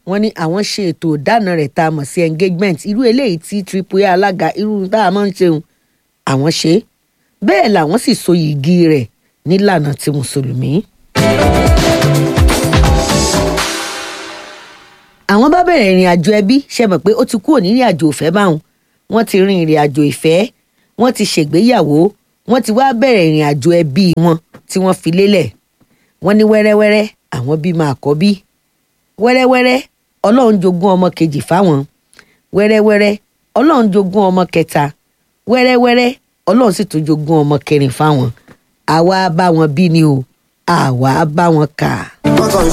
wọ́n ní àwọn ṣe ètò ìdáná rẹ̀ tá a mọ̀ sí engagement irú eléyìí tí triple a alága irú tá a máa ń ṣeun àwọn ṣe é bẹ́ẹ̀ làwọn sì so yìgì rẹ̀ nílànà ti mùsùlùmí. àwọn bá bẹ̀rẹ̀ ìrìn àjò ẹbí ṣe mọ̀ pé ó ti kúrò ní ìrìn àjò ìfẹ́ báwọn wọ́n ti rin ìrìn àjò ìfẹ́ wọ́n ti ṣègbéyàwó wọ́n ti wá bẹ̀rẹ̀ ìrìn àjò ẹbí wọn tí wọ́n fi lélẹ̀ wọ́n ní wẹ́rẹ́wẹ́rẹ́ àwọn bímọ àkọ́bí wẹ́rẹ́wẹ́rẹ́ ọlọ́run jogún ọmọ kejì fáwọn wẹ́rẹ́wẹ́rẹ́ ọlọ́run jogún ọmọ kẹta wẹ́rẹ́wẹ́rẹ́ ọlọ́run sì tún jogún ọmọ kẹrin fáwọn àwa bá wọn bí ni o àwa bá wọn kà.